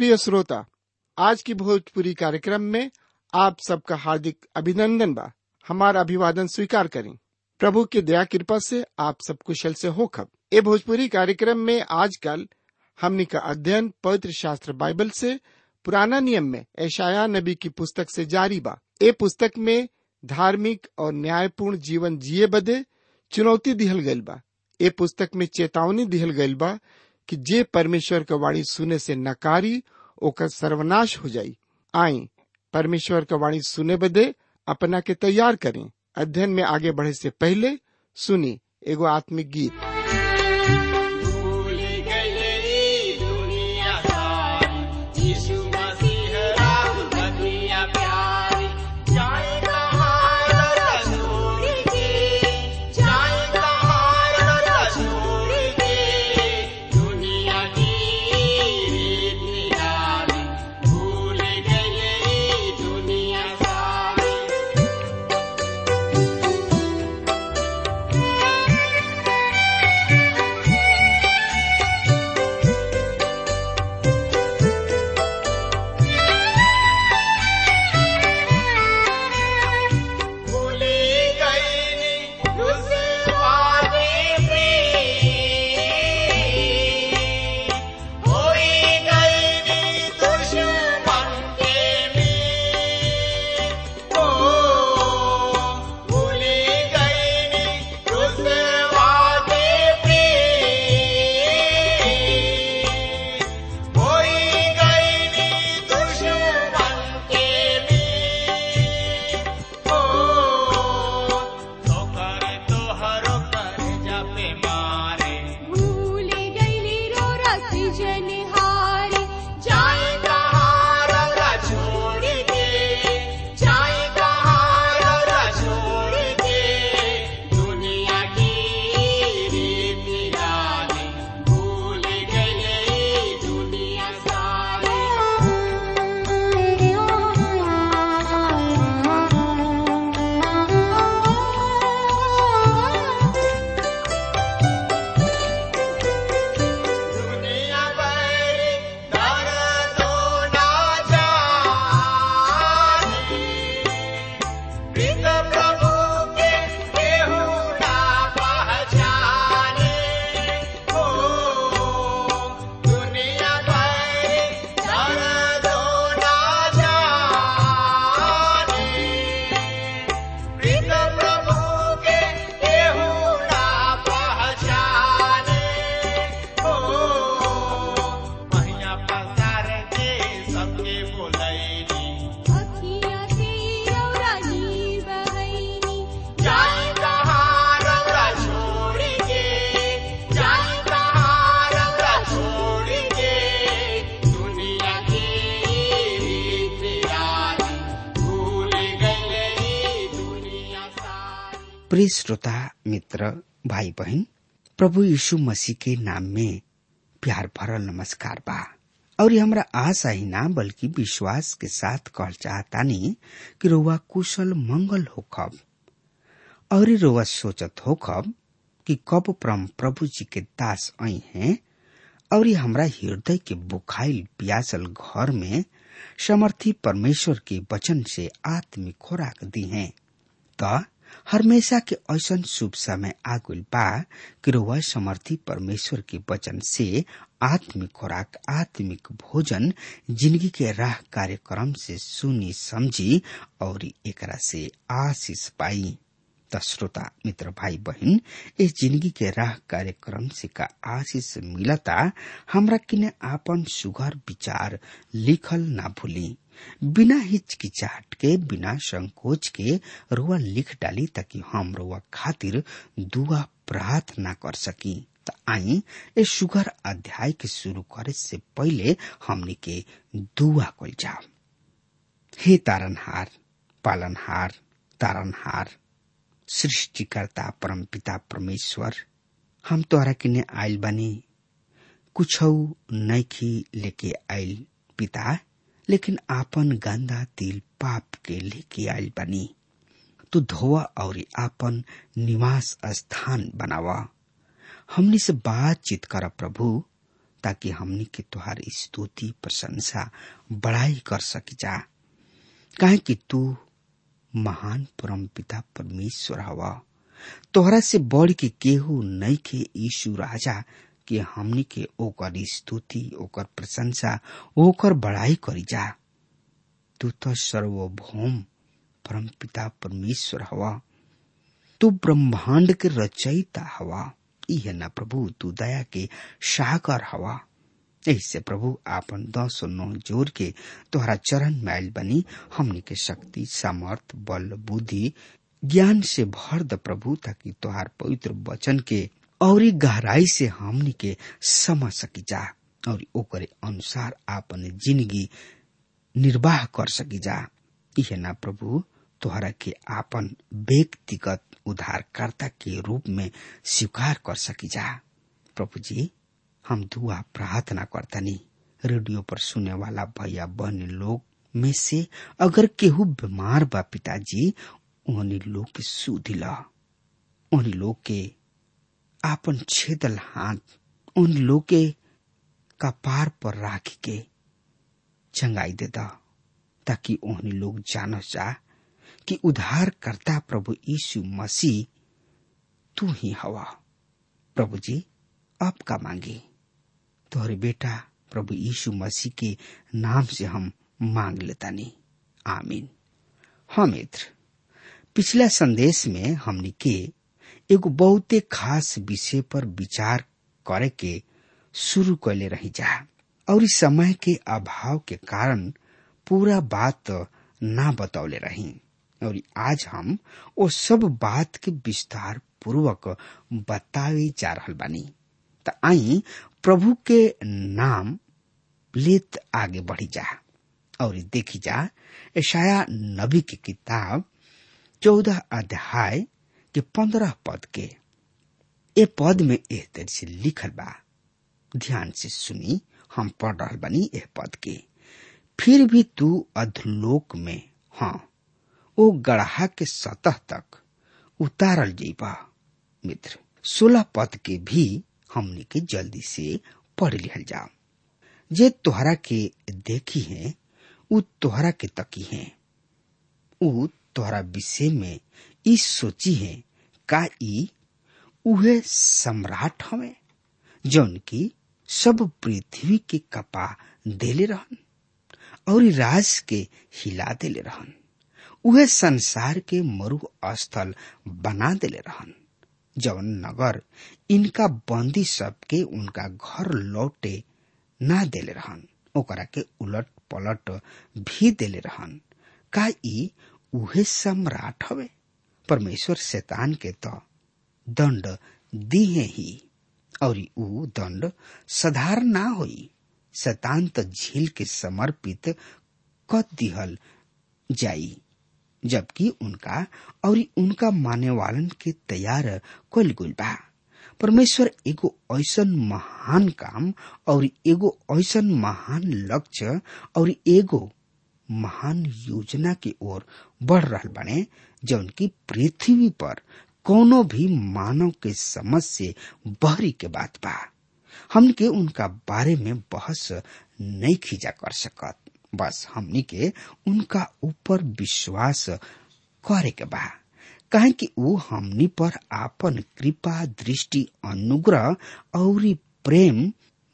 प्रिय श्रोता आज की भोजपुरी कार्यक्रम में आप सबका हार्दिक अभिनंदन बा हमारा अभिवादन स्वीकार करें प्रभु की दया कृपा से आप सब कुशल से हो खब ए भोजपुरी कार्यक्रम में आजकल हमनी का अध्ययन पवित्र शास्त्र बाइबल से पुराना नियम में ऐशाया नबी की पुस्तक से जारी बा ए पुस्तक में धार्मिक और न्यायपूर्ण जीवन जिए बदे चुनौती दिहल गइल बा ए पुस्तक में चेतावनी दिहल गइल बा कि जे परमेश्वर का वाणी सुने से नकारी ओकर सर्वनाश हो जाई आई परमेश्वर का वाणी सुने बदे अपना के तैयार करें अध्ययन में आगे बढ़े से पहले सुनी एगो आत्मिक गीत भूल गई दुनिया सारी यीशु मसीह राम दुनिया प्यारी जाए कहाँ रसूल की जाए कहाँ रसूल की दुनिया की रीत निराली भूल गई दुनिया सारी भूली गई उस वादे पे होई गई दुश्मन के में ओ भूली गई उस वादे पे होई गई दुश्मन के में ओ ठोकर तोहरो कर जापे मारे भूल गईली रो रसी जनिहारी जाए कहाँ रौरा छोड़ के जाए कहाँ रौरा छोड़ के दुनिया की रीत निराली भूल गई दुनिया सारी दुनिया भरी दर्दों ना जाने प्रीत प्रभु के केहू ना पहचाने हो दुनिया भरी दर्दों ना जाने प्रीत प्रभु के केहू ना पहचाने हो महिया पसार के सबके बोलैनी अखियाँ से रौरा नीर बहैनी जाए कहाँ रौरा छोड़ के जाए कहाँ रौरा छोड़ के दुनिया की रीत निराली भूल गई दुनिया सारी प्रिय श्रोता मित्र भाई बहन प्रभु यीशु मसीह के नाम में प्यार भरल नमस्कार बा और ये हमरा आशा ही ना बल्कि विश्वास के साथ कहल चाहतानी कि रउआ कुशल मंगल होखब और ये रउआ सोचत होखब कि कब परम प्रभु जी के दास आई हैं और ये हमरा हृदय के बुखाइल प्यासल घर में समर्थी परमेश्वर के वचन से आत्मिक खुराक दी हैं त हमेशा के ऐसन शुभ समय आगुल बा कि रउआ समर्थी परमेश्वर के वचन से आत्मिक खुराक आत्मिक भोजन जिंदगी के राह कार्यक्रम से सुनी समझी और एकरा से आशीष पाई त श्रोता मित्र भाई बहन इस जिंदगी के राह कार्यक्रम से का आशीष मिलता हमरा किने आपन सुघर विचार लिखल ना भूली बिना हिचकिचाहट के बिना संकोच के रुआ लिख डाली ताकि हम रुआ खातिर दुआ प्रार्थना कर सकी त आई ए सुगर अध्याय के शुरू करे से पहले हमनी के दुआ कल जाओ हे तारनहार पालनहार तारनहार सृष्टिकर्ता परमपिता परमेश्वर हम तोहरा किने आइल बानी कुछ नैखी लेके आइल पिता लेकिन आपन गंदा तिल पाप के लेके आइल बानी तू धोवा और आपन निवास स्थान बनावा हमनी से बातचीत कर प्रभु ताकि हमनी के तुहार स्तुति प्रशंसा बड़ाई कर सकी जा काहे कि तू महान परम पिता परमेश्वर हवा तोहरा से बढ़ के केहू नहीं के यीशु राजा के हमनी के ओकर स्तुति ओकर प्रशंसा ओकर बड़ाई करी जा तू तो सर्वभौम परम पिता परमेश्वर हवा तू ब्रह्मांड के रचयिता हवा इहे न प्रभु तू दया के सागर हवा ऐसे प्रभु आपन दस नौ जोर के तोहरा चरण मैल बनी हमनी के शक्ति सामर्थ बल बुद्धि ज्ञान से भर द प्रभु ताकि तोहार पवित्र वचन के और गहराई से हमनी के समझ सकी जा और ओकरे अनुसार आपन जिंदगी निर्वाह कर सकी जा यह ना प्रभु तोहरा के आपन व्यक्तिगत उद्धारकर्ता के रूप में स्वीकार कर सकी जा प्रभु जी हम दुआ प्रार्थना करतनी रेडियो पर सुने वाला भैया बहन लोग में से अगर केहू बीमार बा पिताजी उन्हीं लोग के सुधी ला उन्हीं लोग के आपन छेदल हाथ उन लोग के कपार पर राख के चंगाई दे दा ताकि उन्हीं लोग जान जा कि उद्धार करता प्रभु यीशु मसीह तू ही हवा प्रभु जी अब का मांगे तोहरे बेटा प्रभु यीशु मसीह के नाम से हम मांग लेता नहीं आमीन हाँ मित्र पिछला संदेश में हमने के एगो बहुते खास विषय पर विचार करे के शुरू कैले रही जा और इस समय के अभाव के कारण पूरा बात ना बतौले रही और आज हम वो सब बात के विस्तार पूर्वक बतावे जा रहल बानी त आई प्रभु के नाम लेत आगे बढ़ी जा और देखी जा ईशाया नबी की किताब चौदह अध्याय के पंद्रह पद के ए पद में एह तरह से लिखल बा ध्यान से सुनी हम पढ़ रहा बनी एह पद के फिर भी तू अधलोक में हाँ ओ गढ़ा के सतह तक उतारल जीबा मित्र सोलह पद के भी हमने के जल्दी से पढ़ लिहल जाओ जे तोहरा के देखी है उ तोहरा के तकी है उ तोहरा विषय में ई सोची है का ई उहे सम्राट हवे जौन की सब पृथ्वी के कपा देले रहन और राज के हिला देले रहन उहे संसार के मरु स्थल बना देले रहन जवन नगर इनका बंदी सबके उनका घर लौटे ना देले रहन ओकरा के उलट पलट भी देले रहन का ई उहे सम्राट हवे परमेश्वर शैतान के तो दंड दिए ही और ऊ दंड साधारण ना होई शैतान तो झील के समर्पित क दिहल जाई जबकि उनका और उनका माने वालन के तैयार कल गुल बा परमेश्वर एगो ऐसन महान काम और एगो ऐसन महान लक्ष्य और एगो महान योजना की ओर बढ़ रहा बने जौन की पृथ्वी पर कोनो भी मानव के समझ से बहरी के बात बा हमके उनका बारे में बहस नहीं खींचा कर सकत बस हमनी के उनका ऊपर विश्वास करे के बा कहे कि ऊ हमनी पर आपन कृपा दृष्टि अनुग्रह और प्रेम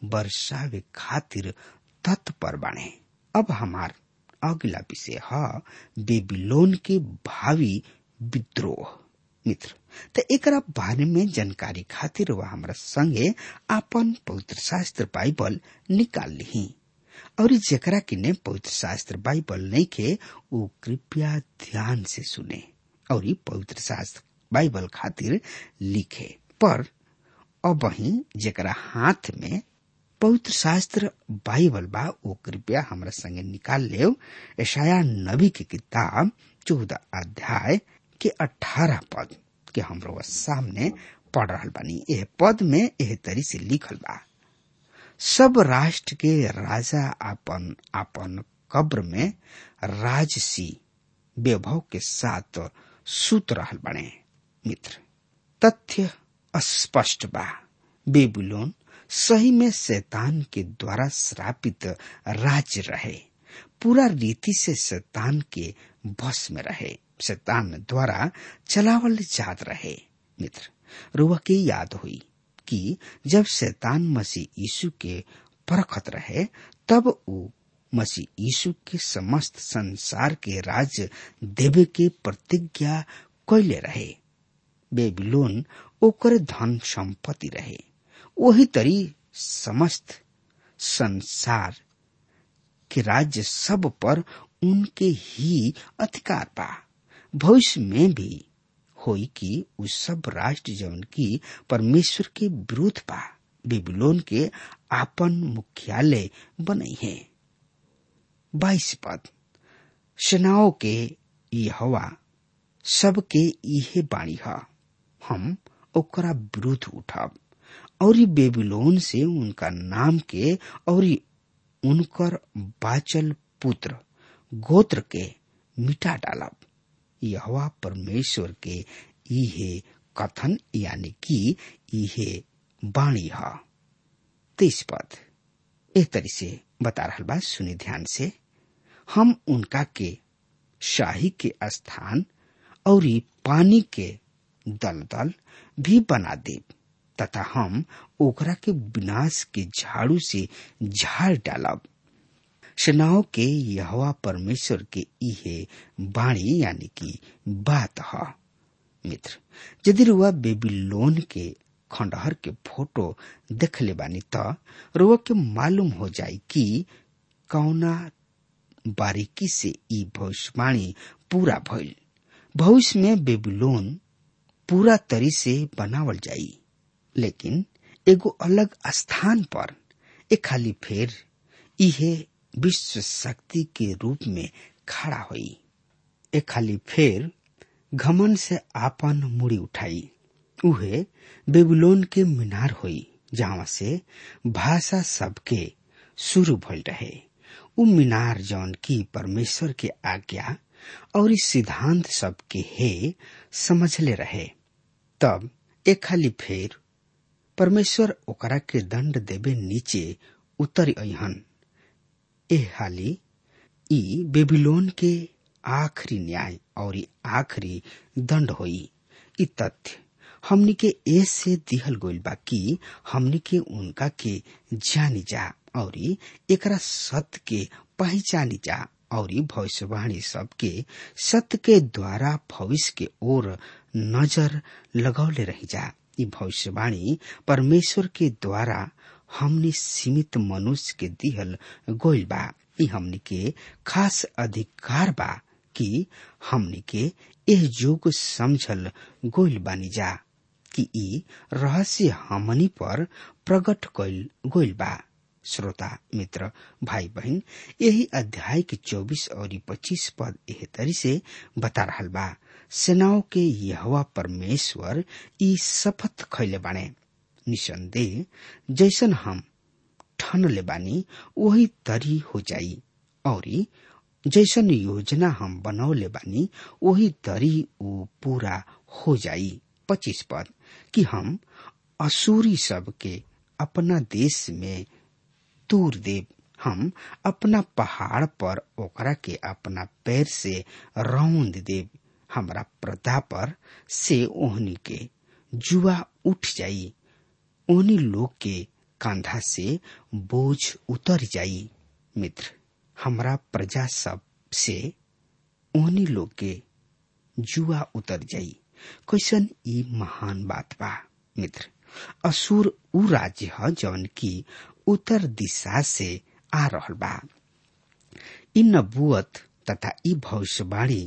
बरसावे खातिर तत्पर बने अब हमार अगला विषय है बेबीलोन के भावी विद्रोह मित्र त एकरा बारे में जानकारी खातिर वह हमरा संगे आपन पवित्र शास्त्र बाइबल निकाल ली और जेकरा किने पवित्र शास्त्र बाइबल नहीं के वो कृपया ध्यान से सुने और पवित्र शास्त्र बाइबल खातिर लिखे पर अब वही जेकरा हाथ में पवित्र शास्त्र बाइबल बा वो कृपया हमरा संगे निकाल ले ऐशाया नबी की किताब चौदह अध्याय के अठारह पद के हमरो सामने पढ़ रहा बानी एह पद में एह तरी से लिखल बा सब राष्ट्र के राजा आपन आपन कब्र में राजसी वैभव के साथ सुत रहल बने मित्र तथ्य स्पष्ट बा बेबुलोन सही में शैतान के द्वारा श्रापित राज्य रहे पूरा रीति से शैतान के बस में रहे शैतान द्वारा चलावल जात रहे मित्र रुआ के याद हुई कि जब शैतान मसीह यीशु के परखत रहे तब वो मसीह यीशु के समस्त संसार के राज्य देवे के प्रतिज्ञा कैले रहे बेबीलोन ओकर धन संपत्ति रहे वही तरी समस्त संसार के राज्य सब पर उनके ही अधिकार बा भविष्य में भी होई कि उ सब राष्ट्र जवन की परमेश्वर के विरुद्ध बा बेबीलोन के आपन मुख्यालय बनई है बाईस पद सेनाओं के ये हवा सबके इहे बाणी ह हम ओकरा विरुद्ध उठब और बेबीलोन से उनका नाम के और उनकर बाचल पुत्र गोत्र के मिटा डालब यहवा परमेश्वर के इहे कथन यानी कि इहे बाणी ह तेईस पद एह तरी से बता रहा बा सुनी ध्यान से हम उनका के शाही के स्थान और पानी के दलदल भी बना देब तथा हम ओकरा के विनाश के झाड़ू से झाड़ डालब सेनाओं के यहवा परमेश्वर के इहे बाणी यानी कि बात ह मित्र यदि रुआ बेबीलोन के खंडहर के फोटो देख ले बानी त रुआ के मालूम हो जाई कि कौना बारीकी से ई भविष्यवाणी पूरा भइल भविष्य में बेबीलोन पूरा तरी से बनावल जाई लेकिन एगो अलग स्थान पर एक खाली फेर इहे विश्व शक्ति के रूप में खड़ा हुई एक खाली फेर घमन से आपन मुड़ी उठाई उहे बेबीलोन के मीनार हुई जहाँ से भाषा सबके शुरू भइल रहे उ मीनार जौन की परमेश्वर के आज्ञा और इस सिद्धांत सबके हे समझले रहे तब एक खाली फेर परमेश्वर ओकरा के दंड देवे नीचे उतर अहन ए हाली ई बेबीलोन के आखिरी न्याय और ई आखिरी दंड होई ई तथ्य हमनी के ए से दिहल गइल बा कि हमनी के उनका के जानी जा और एकरा सत्य के पहचानी जा और भविष्यवाणी सबके सत्य के द्वारा भविष्य के ओर नजर लगौले रही जा ई भविष्यवाणी परमेश्वर के द्वारा हमनी सीमित मनुष्य के दिहल गोइल बा ई हमनी के खास अधिकार बा कि हमनी के एह जोग समझल गोइल बानी जा कि ई रहस्य हमनी पर प्रकट कइल गोइल बा श्रोता मित्र भाई बहन यही अध्याय के चौबीस और पच्चीस पद एह तरी से बता रहा बा सेनाओं के यहवा परमेश्वर ई शपथ खैले बाणे निसंदेह जैसन हम ठन ले बानी वही तरी हो जाई और जैसन योजना हम बनौले बानी वही तरी वो पूरा हो जाई पच्चीस पद कि हम असूरी सब के अपना देश में तूर देव हम अपना पहाड़ पर ओकरा के अपना पैर से रौंद देव हमरा प्रदा पर से ओहनी के जुआ उठ जाई ओहनी लोग के कांधा से बोझ उतर जाई मित्र हमरा प्रजा सब से ओहनी लोग के जुआ उतर जाई कैसन ई महान बात बा मित्र असुर उ राज्य ह जौन की उत्तर दिशा से आ रहल बा इ नबुअत तथा इ भविष्यवाणी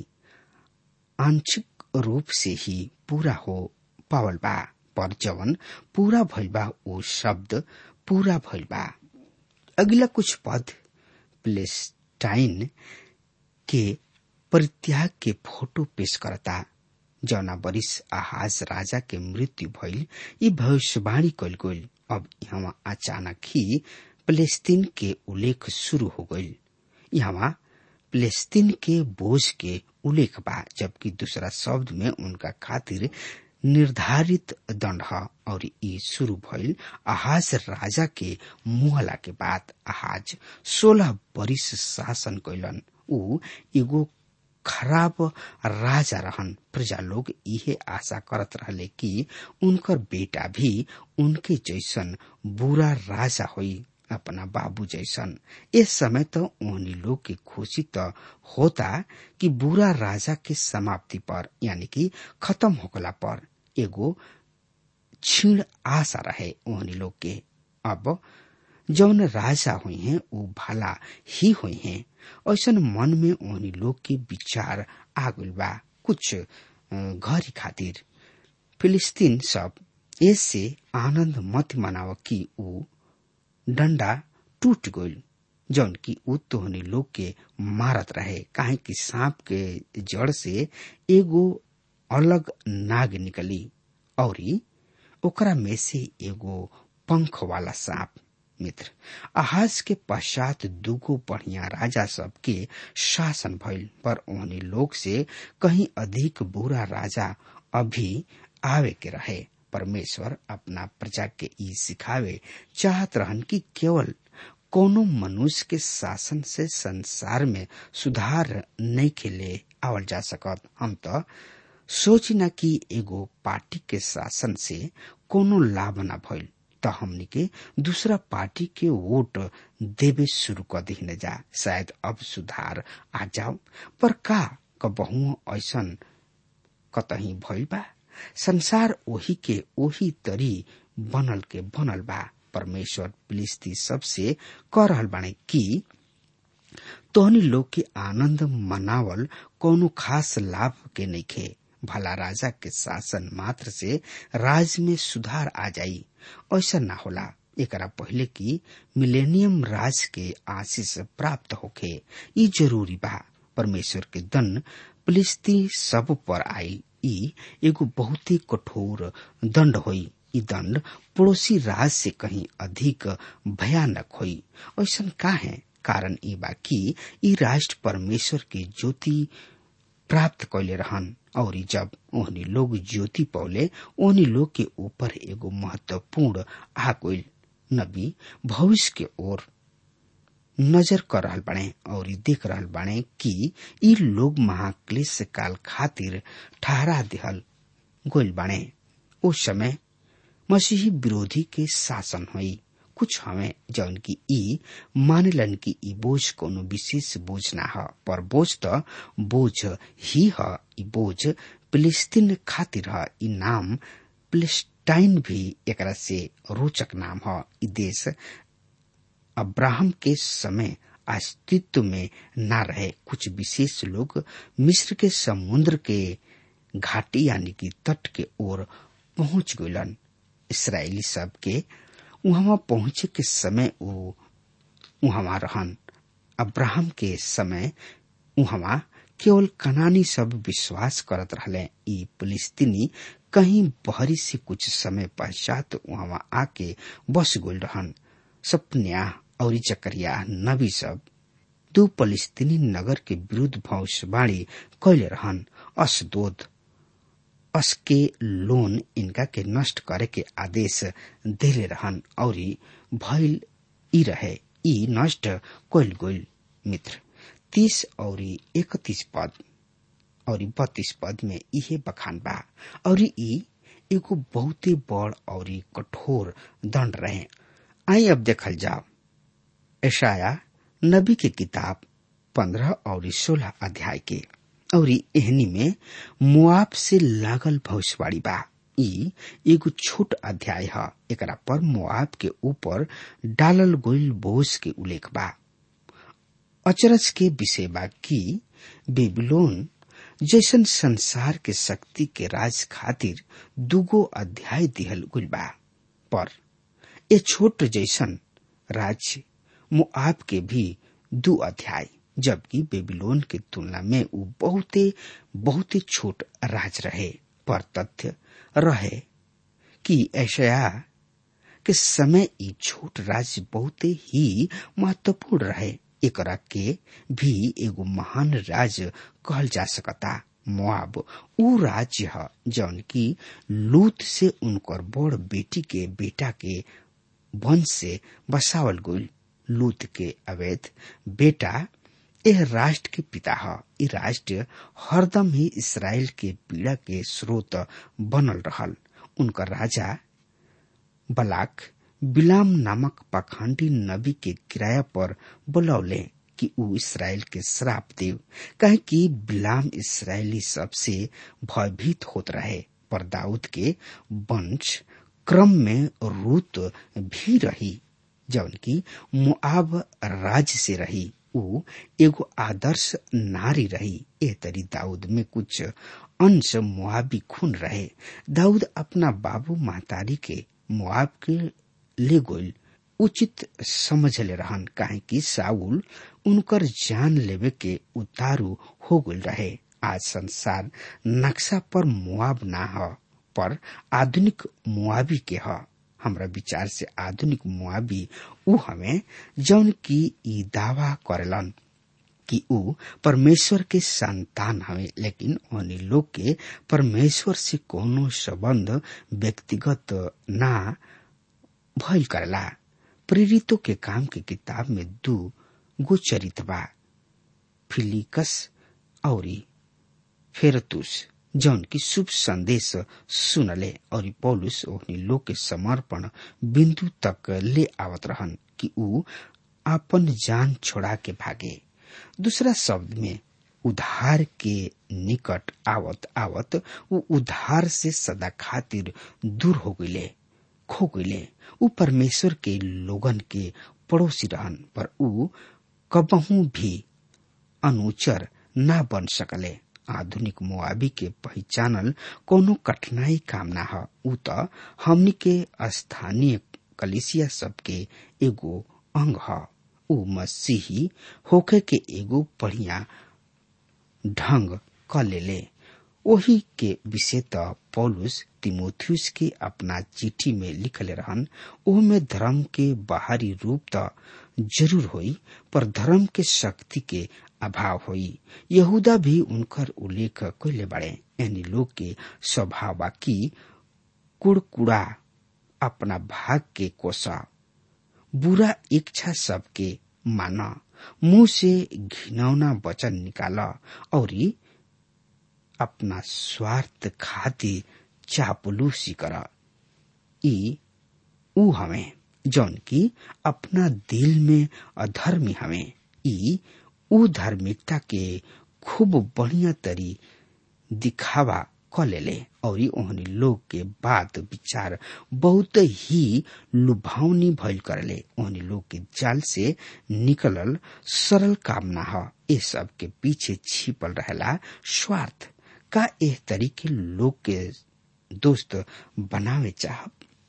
आंशिक रूप से ही पूरा हो पावल बा पर जवन पूरा भइल बा वो शब्द पूरा भइल बा अगला कुछ पद प्लेस्टाइन के परित्याग के फोटो पेश करता जौना बरिस आहाज राजा के मृत्यु भइल ई भविष्यवाणी कल गइल अब यहाँ अचानक ही फलस्तीन के उल्लेख शुरू हो गइल यहाँ फलस्तीन के बोझ के उल्लेख बा जबकि दूसरा शब्द में उनका खातिर निर्धारित दंड ह और ई शुरू भइल आहाज राजा के मुहला के बाद आहाज सोलह बरिस शासन कैलन ऊ एगो खराब राजा रहन प्रजा लोग इहे आशा करत रहले कि उनकर बेटा भी उनके जैसन बुरा राजा होई अपना बाबू जैसन इस समय तो ओहनी लोग के खुशी तो होता कि बुरा राजा के समाप्ति पर यानी कि खत्म होकला पर एगो क्षीण आशा रहे ओहनी लोग के अब जौन राजा हुई हैं वो भला ही हुई हैं ऐसन मन में ओहनी लोग के विचार आ गइल बा कुछ घरी खातिर फिलिस्तीन सब ऐसे आनंद मत मनाव कि ऊ डंडा टूट गइल जौन की ऊ तोहनी लोग के मारत रहे काहे कि सांप के जड़ से एगो अलग नाग निकली औरी ओकरा में से एगो पंख वाला सांप मित्र आहाज के पश्चात दुगो बढ़िया राजा सब के शासन भइल पर ओहनी लोग से कहीं अधिक बुरा राजा अभी आवे के रहे परमेश्वर अपना प्रजा के ई सिखावे चाहत रहन कि केवल कोनो मनुष्य के शासन से संसार में सुधार नहीं के ले आवल जा सकत हम तो सोची न कि एगो पार्टी के शासन से कोनो लाभ न भइल त हमनी के दूसरा पार्टी के वोट देवे शुरू कर दी जा शायद अब सुधार आ जाओ पर का कबहू ऐसन कतही भइल बा संसार ओही के ओही तरी बनल के बनल बा परमेश्वर फिलिस्ती सबसे कह रहल बाने कि तोहनी लोग के आनंद मनावल कोनो खास लाभ के नइखे भला राजा के शासन मात्र से राज में सुधार आ जाई ऐसा ना होला एकरा पहले कि मिलेनियम राज के आशीष प्राप्त होखे ई जरूरी बा परमेश्वर के दन फिलिस्ती सब पर आई ई एगो बहुत ही कठोर दंड होई ई दंड पड़ोसी राज से कहीं अधिक भयानक होई ऐसा का है कारण ई बा कि ई राष्ट्र परमेश्वर के ज्योति प्राप्त कैले रहन और जब ओहनी लोग ज्योति पौले ओहनी लोग के ऊपर एगो महत्वपूर्ण आ गइल नबी भविष्य के ओर नजर कर रहल बाणे और देख रहल बाणे कि ई लोग महाक्लेश काल खातिर ठहरा दिहल गोइल बाणे उस समय मसीही विरोधी के शासन हुई कुछ हमें जौन की ई मानलन की ई बोझ कोनो विशेष बोझ ना ह पर बोझ त बोझ ही ह ई बोझ फिलिस्तीन खातिर ह ई नाम फिलिस्टाइन भी एकरा से रोचक नाम ह ई देश अब्राहम के समय अस्तित्व में ना रहे कुछ विशेष लोग मिस्र के समुद्र के घाटी यानी कि तट के ओर पहुंच गइलन इसराइली सब के वहां पहुंचे के समय वो वहां रहन अब्राहम के समय वहां केवल कनानी सब विश्वास करत रहले ई फिलिस्तीनी कहीं बहरी से कुछ समय पश्चात वहां आके बस गइल रहन सपन्या और जकरिया नबी सब दो फलिस्तीनी नगर के विरुद्ध भविष्यवाणी कैले रहन असदोद असके लोन इनका के नष्ट करे के आदेश देले रहन और भइल ई रहे ई नष्ट कैल गइल मित्र तीस और इकतीस पद और बत्तीस पद में इहे बखान बा और ई एगो बहुते बड़ और कठोर दंड रहे आई अब देखल जाओ ऐशाया नबी के किताब पंद्रह और सोलह अध्याय के और एहनी में मुआब से लागल भविष्यवाणी बा ई एगो छोट अध्याय है एकरा पर मुआब के ऊपर डालल गोइल बोझ के उल्लेख बा अचरज के विषय बा कि बेबीलोन जैसन संसार के शक्ति के राज खातिर दुगो अध्याय दिहल गुल बा पर ए छोट जैसन राज्य मुआब के भी दो अध्याय जबकि बेबीलोन के तुलना में वो बहुते बहुते छोट राज रहे पर तथ्य रहे कि ऐशया के समय ई छोट राज्य बहुते ही महत्वपूर्ण रहे एकरा के भी एगो महान राज्य कहल जा सकता मोआब ऊ राज्य ह जौन की लूत से उनकर बड़ बेटी के बेटा के वंश से बसावल गईल लूत के अवैध बेटा यह राष्ट्र के पिता ह ई राष्ट्र हरदम ही इसराइल के पीड़ा के स्रोत बनल रहल उनकर राजा बलाक बिलाम नामक पाखंडी नबी के किराया पर बुलौले कि ऊ इसराइल के श्राप देव कहे कि बिलाम इसराइली सबसे भयभीत होत रहे पर दाऊद के वंश क्रम में रूत भी रही जौन की मुआब राज्य से रही ऊ एगो आदर्श नारी रही ए तरी दाऊद में कुछ अंश मुआबी खून रहे दाऊद अपना बाबू महतारी के मुआब के ले गोल उचित समझ ले रहन काहे कि साउल उनकर जान लेवे के उतारू हो गल रहे आज संसार नक्शा पर मुआब ना ह पर आधुनिक मुआबी के ह हमरा विचार से आधुनिक मुआबी ऊ हमें जौन की ई दावा करेलन कि ऊ परमेश्वर के संतान हवे लेकिन उन्हीं लोग के परमेश्वर से कोनो संबंध व्यक्तिगत ना भइल करला प्रेरितों के काम के किताब में दू गो चरित बा फिलिकस औरी फेरतुस जौन की शुभ संदेश सुनले और पौलुस ओहनी लोग के समर्पण बिंदु तक ले आवत रहन कि ऊ अपन जान छोड़ा के भागे दूसरा शब्द में उधार के निकट आवत आवत ऊ उधार से सदा खातिर दूर हो गईले खो गईले ऊ परमेश्वर के लोगन के पड़ोसी रहन पर ऊ कबहू भी अनुचर ना बन सकले आधुनिक मुआबी के पहचानल कोनो कठिनाई काम ना ह ऊ त हमनी के स्थानीय कलिसिया सबके एगो अंग ह ऊ मसीही होके के एगो बढ़िया ढंग क लेले ओही के विषय त पौलुस तिमोथियस के अपना चिट्ठी में लिखले रहन ओमे धर्म के बाहरी रूप त जरूर होई पर धर्म के शक्ति के अभाव होई यहूदा भी उनकर उल्लेख कैले बड़े यानी लोग के स्वभाव की कुड़कुड़ा अपना भाग के कोसा बुरा इच्छा सबके माना मुंह से घिनौना वचन निकाला और अपना स्वार्थ खातिर चापलूसी कर ई ऊ हमें जौन की अपना दिल में अधर्मी हमें ई ऊ धार्मिकता के खूब बढ़िया तरी दिखावा क लेले और ओहनी लोग के बात विचार बहुत ही लुभावनी भइल करले ओहनी लोग के जाल से निकलल सरल कामना ह ए सब के पीछे छिपल रहेला स्वार्थ का एह तरीके लोग के दोस्त बनावे चाहब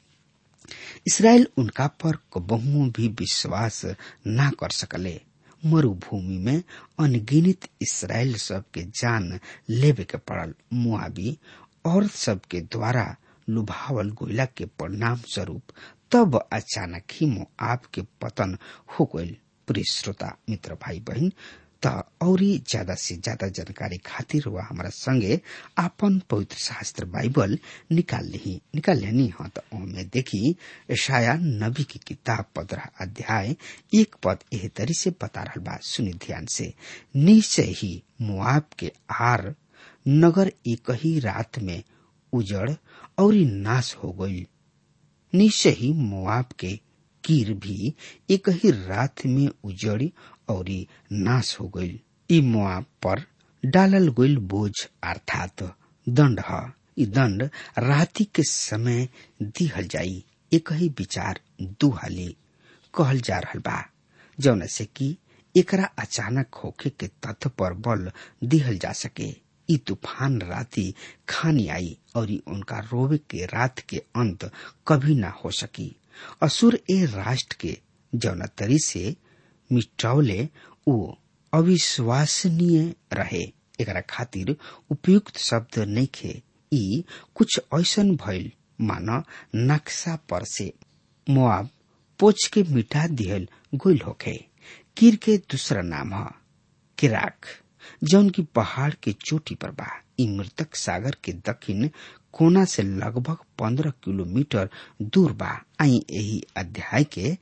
इसराइल उनका पर कबहू भी विश्वास ना कर सकले मरुभूमि में अनगिनित इसराइल सब के जान लेवे के पड़ल मुआबी और सबके द्वारा लुभावल गोइला के परिणाम स्वरूप तब अचानक ही मोआब के पतन हो गईल प्रिय श्रोता मित्र भाई बहन त औरी ज्यादा से ज्यादा जानकारी खातिर वह हमारा संगे आपन पवित्र शास्त्र बाइबल निकाल ली निकाल लेनी हाँ तो ओमे देखी ईशाया नबी की किताब पंद्रह अध्याय एक पद एह तरी से बता रहा बा सुनी ध्यान से निश्चय ही मुआब के आर नगर एक ही रात में उजड़ और नाश हो गई निश्चय ही मुआब के कीर भी एक ही रात में उजड़ी और नाश हो गई ई मुआब पर डालल गईल बोझ अर्थात दंड ह ई दंड राति के समय दिहल जाई एक ही विचार दू हाली कहल जा रहल बा जौन से कि एकरा अचानक होखे के तथ्य पर बल दिहल जा सके ई तूफान राति खानी आई और ई उनका रोवे के रात के अंत कभी ना हो सकी असुर ए राष्ट्र के जौन तरी से मिटावले ऊ अविश्वसनीय रहे एकरा खातिर उपयुक्त शब्द नइखे ई कुछ ऐसन भइल मान नक्शा पर से मुआब पोछ के मिटा दिहल गोइल होखे कीर के दूसरा नाम ह किराक जौन की पहाड़ के चोटी पर बा ई मृतक सागर के दक्षिण कोना से लगभग पंद्रह किलोमीटर दूर बा आई यही अध्याय के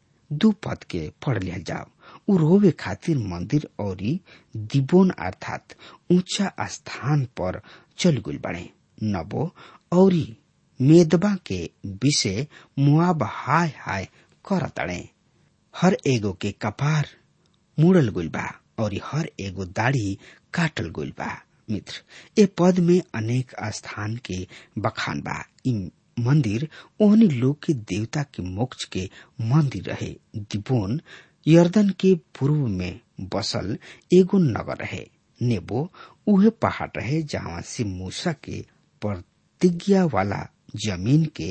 दू पद के पढ़ लिया जाओ उ रोवे खातिर मंदिर और दिबोन अर्थात ऊंचा स्थान पर चल गई बड़े नबो और मेदबा के विषय मुआब हाय हाय कर तड़े हर एगो के कपार मुड़ल गइल बा और हर एगो दाढ़ी काटल गइल बा मित्र ए पद में अनेक स्थान के बखान बा इ मंदिर ओहनी लोग के देवता के मोक्ष के मंदिर रहे दिबोन यर्दन के पूर्व में बसल एगो नगर रहे नेबो उहे पहाड़ रहे जहाँ से मूसा के प्रतिज्ञा वाला जमीन के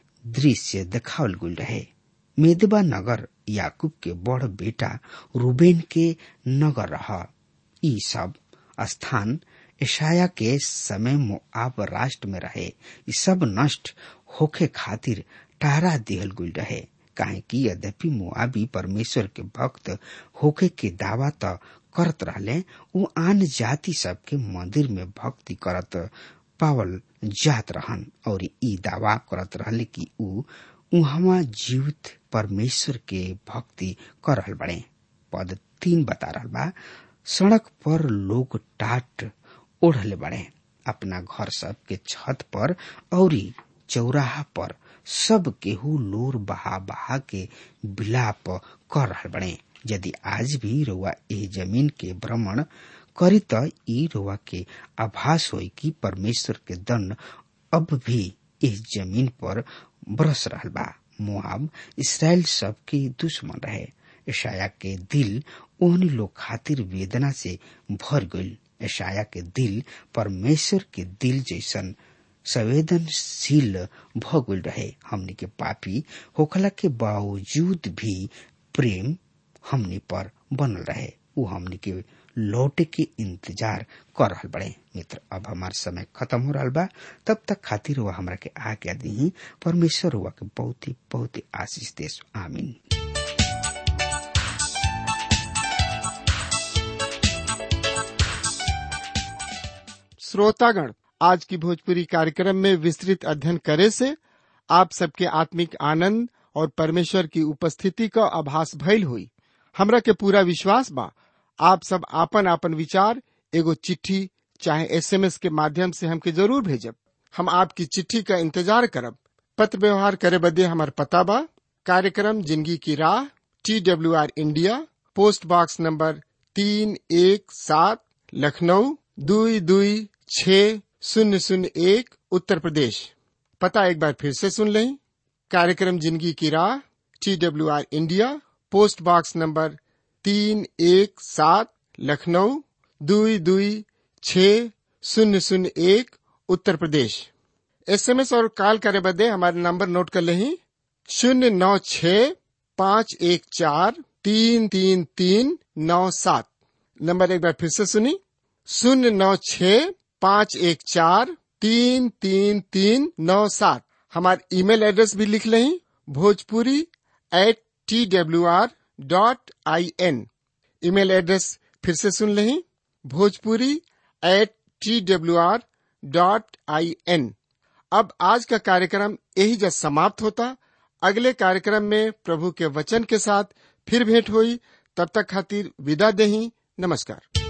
दृश्य देखावल गुल रहे मेदबा नगर याकूब के बड़ बेटा रूबेन के नगर रहा ई सब स्थान ईशाया के समय मोआब राष्ट्र में रहे ई सब नष्ट होखे खातिर टारा दिहल गुल रहे काहे कि यद्यपि मुआबी परमेश्वर के भक्त होखे के दावा त करत रहले उ आन जाति सब के मंदिर में भक्ति करत पावल जात रहन और ई दावा करत रहले कि उ उहवा जीवित परमेश्वर के भक्ति कर रहल बड़े पद तीन बता रहल बा सड़क पर लोग टाट ओढ़ले बड़े अपना घर सब के छत पर और चौराहा पर सब केहू लोर बहा बहा के विलाप कर रहल बड़े यदि आज भी रुआ एह जमीन के भ्रमण करी त ई रुआ के आभास होई कि परमेश्वर के दंड अब भी इस जमीन पर बरस रहल बा मोआब इसराइल सब के दुश्मन रहे ईशाया के दिल ओहनी लोग खातिर वेदना से भर गईल ईशाया के दिल परमेश्वर के दिल जैसन संवेदनशील भ गईल रहे हमनी के पापी होखला के बावजूद भी प्रेम हमनी पर बनल रहे उ हमनी के लौटे के इंतजार कर रहल बड़े मित्र अब हमार समय खत्म हो रहा बा तब तक खातिर हुआ हमरा के आज्ञा दी परमेश्वर हुआ के बहुत ही बहुत ही आशीष देश आमीन श्रोतागण आज की भोजपुरी कार्यक्रम में विस्तृत अध्ययन करे से आप सबके आत्मिक आनंद और परमेश्वर की उपस्थिति का आभास भइल हुई हमरा के पूरा विश्वास बा आप सब आपन आपन विचार एगो चिट्ठी चाहे एसएमएस के माध्यम से हमके जरूर भेजब हम आपकी चिट्ठी का इंतजार करब पत्र व्यवहार करे बदे हमार पता बा कार्यक्रम जिंदगी की राह T W R India post box number तीन एक सात लखनऊ दुई दुई छ शून्य शून्य एक उत्तर प्रदेश पता एक बार फिर से सुन लें कार्यक्रम जिंदगी की राह T W R India post box number तीन एक सात लखनऊ दुई दुई छ शून्य शून्य एक उत्तर प्रदेश एसएमएस और कॉल करे बदे हमारे नंबर नोट कर लें शून्य नौ छ पाँच एक चार तीन तीन तीन नौ सात नंबर एक बार फिर से सुनी शून्य नौ छ पाँच एक चार तीन तीन तीन नौ सात हमारे ईमेल एड्रेस भी लिख लें Bhojpuri at T W R dot I N email address फिर से सुन लें Bhojpuri at T W R dot I N अब आज का कार्यक्रम यही जब समाप्त होता अगले कार्यक्रम में प्रभु के वचन के साथ फिर भेंट हुई तब तक खातिर विदा देही नमस्कार